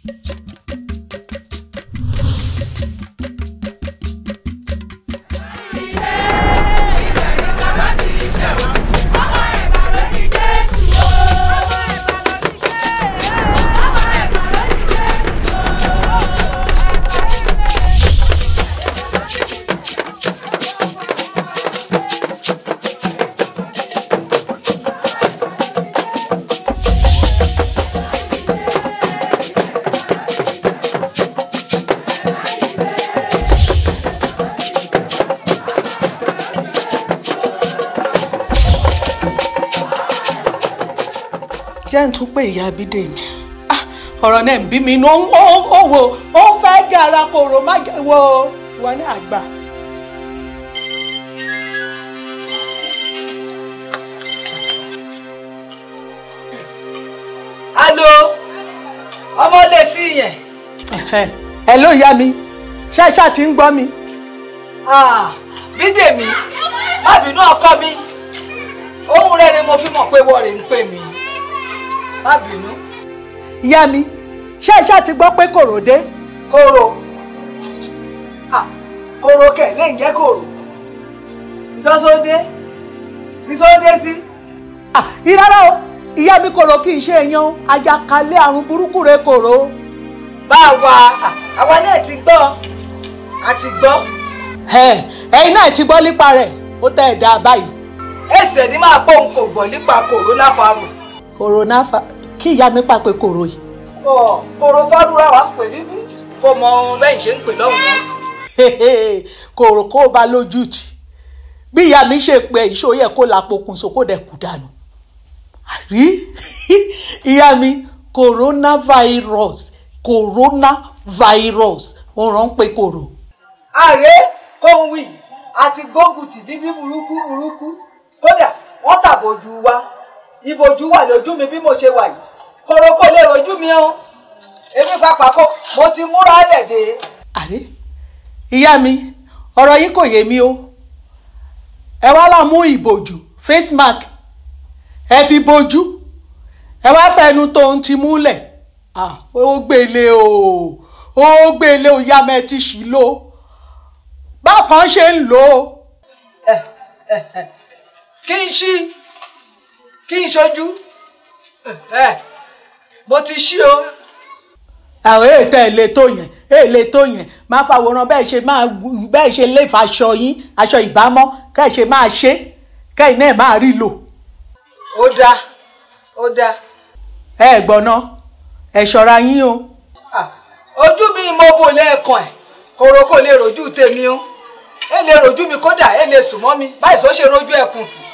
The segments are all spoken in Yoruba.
jẹ́ ń tún pé ìyá Bídèmí Ah, ọ̀rọ̀ náà ń bí mi inú ó ó wò ó ń fẹ́ gé ara kòrò má jẹ́ wo wà ní àgbà. alo ọmọdé sí yẹn Ẹ̀hẹ́n. ẹ ló ìyá mi ṣé ṣáà ti ń gbọ́ mi. Ah, Bídèmí má bínú ọkọ mi ohun rere mo fi mọ̀ pé wọ́ọ̀rẹ́ ń pè mí má bínú ìyá mi ṣé ṣáà ti gbọ́ pé kòrò dé. kóró Ah, kóró kẹ̀ lè jẹ́ kóró ìjọsọdé ìsọdé sí. Ah, ìrárá o ìyá mi kòrò kì í ṣe èèyàn o. àjàkálẹ̀ àrùn burúkú rẹ̀ kòrò. bá a wà àwa náà ti gbọ́ a ti gbọ́ Ẹ̀, ẹ̀yin náà ti gbọ́ nípa rẹ̀ ó tẹ̀ ẹ̀ dá báyìí. ẹsẹ̀ ní máa pọ̀ n kò gbọ́ nípa kòró láfarò kòrónà fa kí ìyá mi pàpẹ kòrò yìí. ọ̀ kòró fárúra wa ń pè níbí kó mọ ohun bẹ́ẹ̀ ṣe ń pè lọ́hùn-ún kòrò kó ba lójú tì bí ìyá mi ṣe pé ìṣó yẹ kó la pokùnso kó dẹ̀ kú dànù. àrí ìyá mi coronavirus coronavirus ó rán pé kòrò. ààrẹ kóhun wì àti gbógun tì bíbí burúkú burúkú kódà wọ́n tàbójú wa ìbòjú wà lójú mi bí mo ṣe wà yìí kòró kò lè rojú mi o èmi pàápàá kò mo ti múra lẹ̀dẹ̀ àrí ìyá mi ọ̀rọ̀ yìí kò yé mi o ẹ wá lọ mú ìbòjú face mask ẹ fi bojú ẹ wá fẹnu tó ń ti múlẹ̀ ah ó gbélé o ó gbélé o yá mẹ ti ṣì lò bákan ṣe ń lò ó kí n ṣí kí n ṣojú ẹ mo ti ṣí o àwọn ètò èlé tó yẹn èlé tó yẹn máa fàwòrán bẹ́ẹ̀ ṣe máa bẹ́ẹ̀ ṣe lè fa aṣọ yín aṣọ ìbámọ́ kẹ́ ẹ̀ ṣe máa ṣe kẹ́yìn náà máa rí lò ó dáa ó dáa ẹ gbọ́ná ẹ ṣọ́ra yín o. Ah, ojú mi mo bò lẹ́ẹ̀kan ẹ̀ kòró kò lè rojú tèmi o ẹ lè rojú mi kódà ẹ lè sùn mọ́ mi báyìí sọ ṣe rojú ẹkùn sí.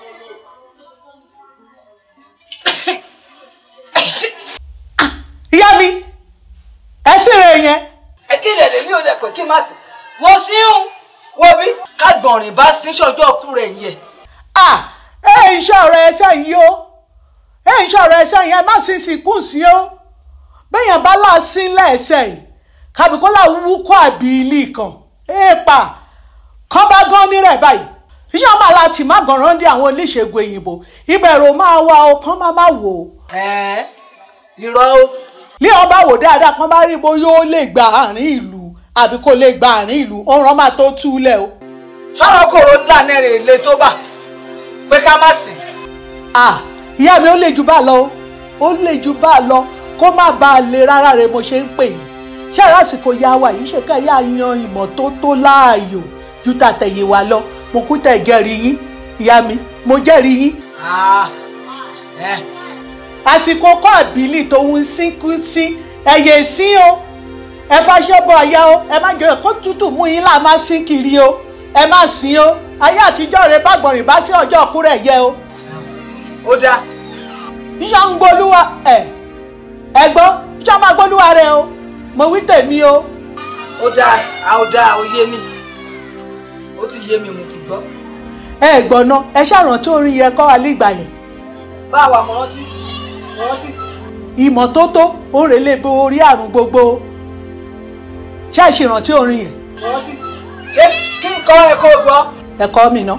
ìyá mi ẹ sì rè yẹn ẹ kí lè lè ní òde pé kí n má sí mo sí ń wo bí kágbọ̀nrín bá sí ṣọjọ́ ọkú rẹ̀ yẹ. à ẹ ń ṣọ̀rọ̀ ẹsẹ̀ yìí o ẹ ń ṣọ̀rọ̀ ẹsẹ̀ yẹn má sì sì kù sí o bẹ́yàn bá là sí lẹ́ẹ̀sẹ̀ yìí kàbíkọ́lá wúkọ́ àbí ilé kan èèpà kán bá gán nírẹ̀ báyìí iṣẹ́ máa láti má gànrán dé àwọn oníṣègùn òyìnbó ìbẹ̀rù máa wá o kán má má wò ó ẹ̀ẹ́n irọ́ o lé ọba wò dáadáa kán bá rí bó yóò lè gba àárín ìlú àbí kò lè gba àárín ìlú ọ̀ràn máa tó túlẹ̀ o. sọ̀rọ̀ kòró ńlá nẹ́rẹ̀ lè tó bà pé ká má sìn. ah ìyá mi ó lè ju bá lọ o ó lè ju bá lọ kó má bàa lè rárá rẹ mo ṣe ń pè yín ṣé àràsìkò ya wa yìí ṣe ká yá yan ìmọ́tótó láàyò ju tàtẹ̀yìn wa lọ mo kú tẹ̀ jẹ́rìí yín ìyá mi mo jẹ́rìí yín Ah, ẹ̀ àsìkò kọ́ àbílì tó ń sínkú sí ẹ̀yẹ sí o ẹ fàṣẹ bọ àyà o ẹ má jẹ́ kó tútù mú yín là má sín kiri o ẹ má sín o ayé àtijọ́ rẹ bá gbọ̀nrín bá sí ọjọ́ ọkú rẹ̀ yẹ o ó dáa yíyan ń gbólúwa ẹ ẹ gbọ́ yíyan máa gbólúwa rẹ o mo wí tèmi o ó dáa a ó dáa ó yé mi ó ti yé mi mo ti gbọ́. ẹ gbọ́ná ẹ ṣàrántí orin yẹn kọ́ wa nígbà yẹn báwa mọ̀ rántí mọ̀ rántí. ìmọ́tótó òun rè lè bo orí àrùn gbogbo ṣé ẹ ṣèrántí orin yẹn mọ̀ rántí. ṣé kí n kọ́ ẹ kó o gbọ́. ẹ̀kọ́ mi ná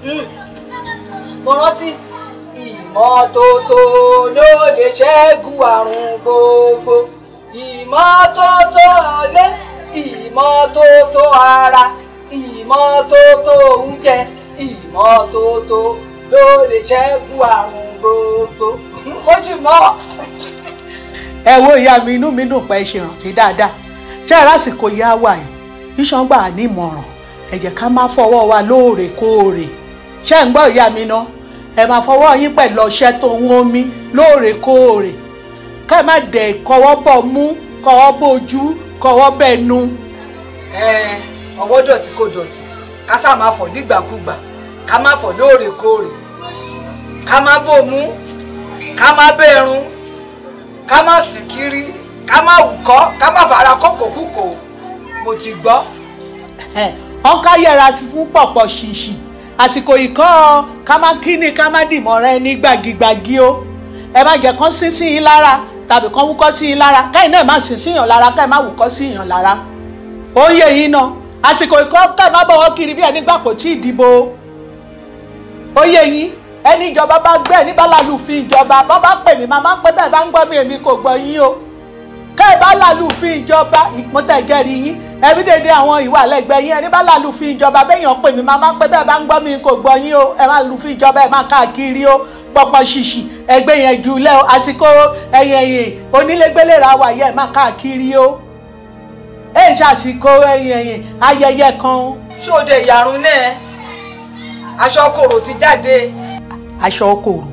mo rántí ìmọ́tótó ló lè ṣẹ́gun àrùn gbogbo ìmọ́tótó ilé ìmọ́tótó ara ìmọ́tótó oúnjẹ ìmọ́tótó ló lè ṣẹ́gun àrùn gbogbo ó ti mọ́. ẹ wo ìyá mi inú mi dùn pé ẹ ṣe rántí dáadáa ṣé ẹ lásìkò ìyá wa yìí iṣan gbà ní ìmọ̀ràn ẹ jẹ́ ká má fọwọ́ wa lóòrèkóòrè ṣé ń gbọ́ ìyá mi náà ẹ máa fọwọ́ yín pẹ̀lú ọṣẹ tó ń omi lóòrèkóòrè ká ẹ má dẹ̀ kọwọ́ bọ̀ mú kọwọ́ bójú kọwọ́ bẹ̀nu. ẹ ọwọ́ dọ̀tí kò dọ̀tí ká sá máa fọ̀ nígbàkúgbà ká má fọ̀ lóòrèkóòrè ká má bòmú ká má bẹ̀rùn ká má sì kiri ká má wùkọ́ ká má fara kókòkúkò mo ti gbọ́. wọn ká yẹra sí fún pọ̀pọ̀ ṣìṣì àsìkò ìkọ́ ká má kíni ká má dìmọ̀ rẹ ní gbàgìgbàgì o ẹ má jẹ́ kán sín sí yín lára tàbí kán wúkọ́ sí yín lára káyìn náà má sín sí yàn lára káyìn má wúkọ́ sí yàn lára ó yẹ yín náà àsìkò ìkọ́ káyìn má bọ̀wọ́ kiri bí ẹni gbà kò tí ì dìbò ó yẹ yín ẹni ìjọba bá gbé ẹni bá lálùfín ìjọba bọ́ bá pè mí màmá pé bẹ́ẹ̀ bá ń gbọ́ mi èmi kò gbọ́ yín o kẹ́ ẹ bá lálùfín ìjọba ìpọ́ntẹ̀gẹ́rì yín ẹbí dédé àwọn ìwà lẹ́gbẹ̀ẹ́ yín ẹni bá lálùfín ìjọba béèyàn pè mí màmá pé bẹ́ẹ̀ bá ń gbọ́ mi kò gbọ́ yín o ẹ má lùfín ìjọba ẹ má káàkiri o pọpọ ṣìṣì ẹgbẹ́ yẹn jù lẹ́ o àsìkò ẹ̀yìn ẹ̀yìn onílégbélé ra wà yẹ ẹ má káàkiri o ẹ ń ṣàsìkò ẹ̀yìn ẹ̀yìn ayẹyẹ kan. ṣóde ìyàrún náà aṣọ kòrò ti jáde. aṣọ kòrò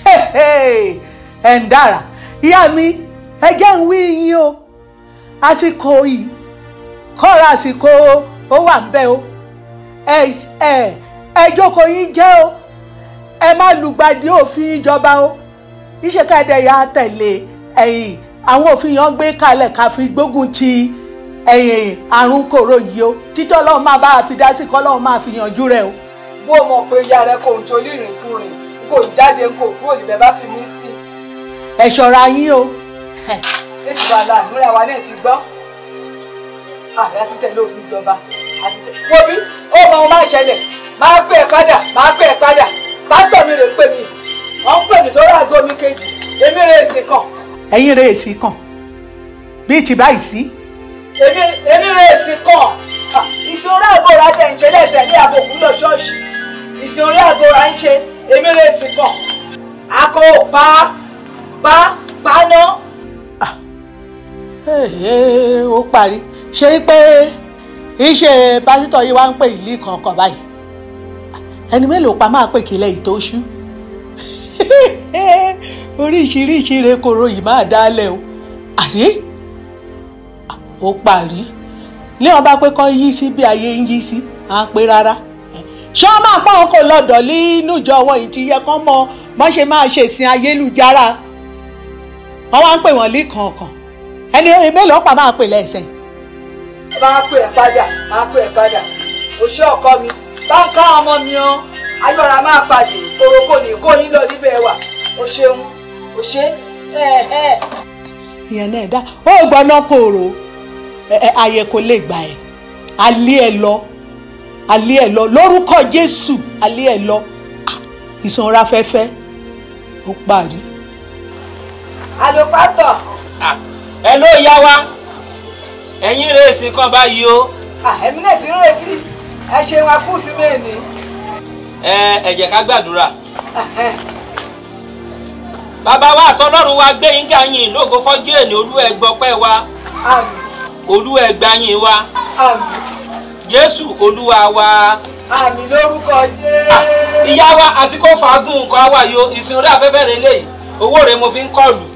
ẹ̀ ń dára ìyá mi ẹ jẹ́ ń wí yín o àsìkò yìí kọ́ra àsìkò ó wà ń bẹ́ o ẹ ẹ ẹ jókòó yín jẹ́ o ẹ má lùgbàdì òfin ìjọba o iṣẹ́ káàdé yà tẹ̀lé ẹ̀yìn àwọn òfin yẹn gbé kalẹ̀ ká fi gbógun ti ẹ̀yìn àrùn kòrò yìí o títọ́ ọlọ́run máa bá a fi dá sí kọ́ ọlọ́run máa fi yanjú rẹ̀ o. bó o mọ̀ pé ìyá rẹ kò ń torí ìrìnkúrìn kò jáde kò kúrò níbẹ̀ bá fi mí sí. ẹ ṣọ́ra yín o èsì wa la àdúrà wa náà ti gbọ́ ààrẹ àti tẹ̀lé òfin ìjọba àti tẹ̀lé. wo bí ó mọ ohun máa ṣẹlẹ̀ máa pè é padà máa pè é padà pásítọ̀ mi rè pè mí wọ́n ń pè mí sórí àgọ́ mi kejì èmi rè èsì kan. ẹ̀yin rẹ̀ èsì kan bíi ti báyìí sí. èmi èmi rè èsì kan ìsìn orí àgọ́ra tẹ̀ ń ṣe lẹ́sẹ̀ ní àbòkú lọ ṣọ́ọ̀ṣì ìsìn orí àgọ́ra ń ṣe èmi rè èsì kan akọ pa pa pa náà ó parí ṣé pé iṣẹ́ pásítọ̀ yìí wá ń pè ìlú kankan báyìí ẹni mélòó pa máa pè kílẹ̀ ìtóṣú oríṣiríṣi rekoro yìí máa dálẹ̀ o àdé ó parí ní ọba pé kọ́ yí sí bí ayé ń yí sí à ń pé rárá ṣé wọ́n máa pọ́n kó lọ́dọ̀ nínú ìjọ wọn yìí ti yẹ kán mọ bọ́n ṣe máa ṣèsìn ayélujára wọ́n wá ń pè wọ́n lé kankan ẹni mélòó pa máa pè lẹ́sẹ̀. máa pè ẹ́ padà máa pè ẹ́ padà òṣè ọkọ mi bá ń ká ọmọ mi ọ́ ayọ̀ra máa pàdé koroko ní kó yín lọ níbẹ̀ wà o ṣeun o ṣe ìyẹn náà dá ó gbọ́ná kòrò ayé kò lè gbà ẹ́ alẹ́ ẹ lọ alẹ́ ẹ lọ lórúkọ Jésù alẹ́ ẹ lọ ìsanra fẹ́fẹ́ ó parí. alo pásítọ̀ ẹ ló yá wa ẹ̀yin rèésì kan báyìí o. ẹ̀mí náà ti ń retí ẹ ṣe wọn kú sí mẹ́ẹ̀ni. ẹ ẹ jẹ́ ká gbàdúrà. bàbá wa àtọlọ́run wa gbé yín gáyìn lógo fọ́jú èlé olú ẹgbọ́pẹ́ wa àmín olú ẹgbàyìn wa àmín jésù olúwa wa. àmín lórúkọ ìyá wa àsìkò fàágùn nǹkan wà yó ìsìn orí afẹ́fẹ́ rẹ léyìí owó rẹ mo fi ń kọlù